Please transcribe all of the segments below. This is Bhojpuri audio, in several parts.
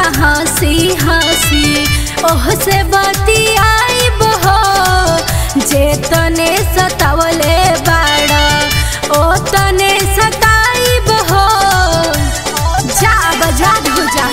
हंसी हंसी ओह से बतियाइब हो जे तने सतावले बाड़ ओ तने सताइब हो जाग जाग हो जा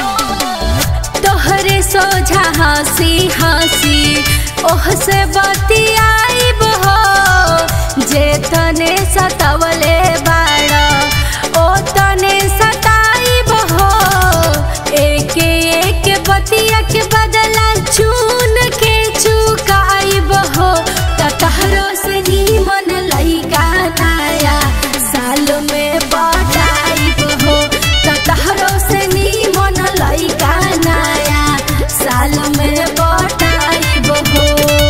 तोहरे सोझा हंसी हंसी ओह से बतियाइब हो जे तने सतावले बाड़ ओ तने सताइब हो एक एक बतिया के बदला चून के चुकाइब हो तहरो से नीमन लइका नाया साल में बटाइब हो तहरो से नीमन लइका नाया साल में बटाइब हो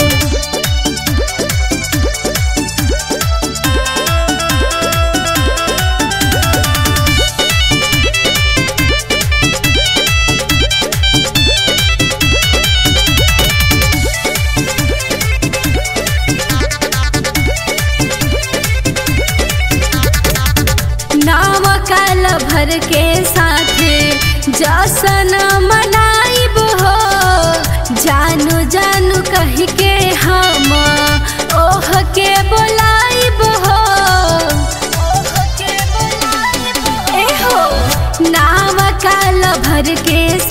नाव काल भर के साथे जसन मनाइब हो जानू जानू कह के हम ओह के बोलाइब हो ए हो नाव काल भर के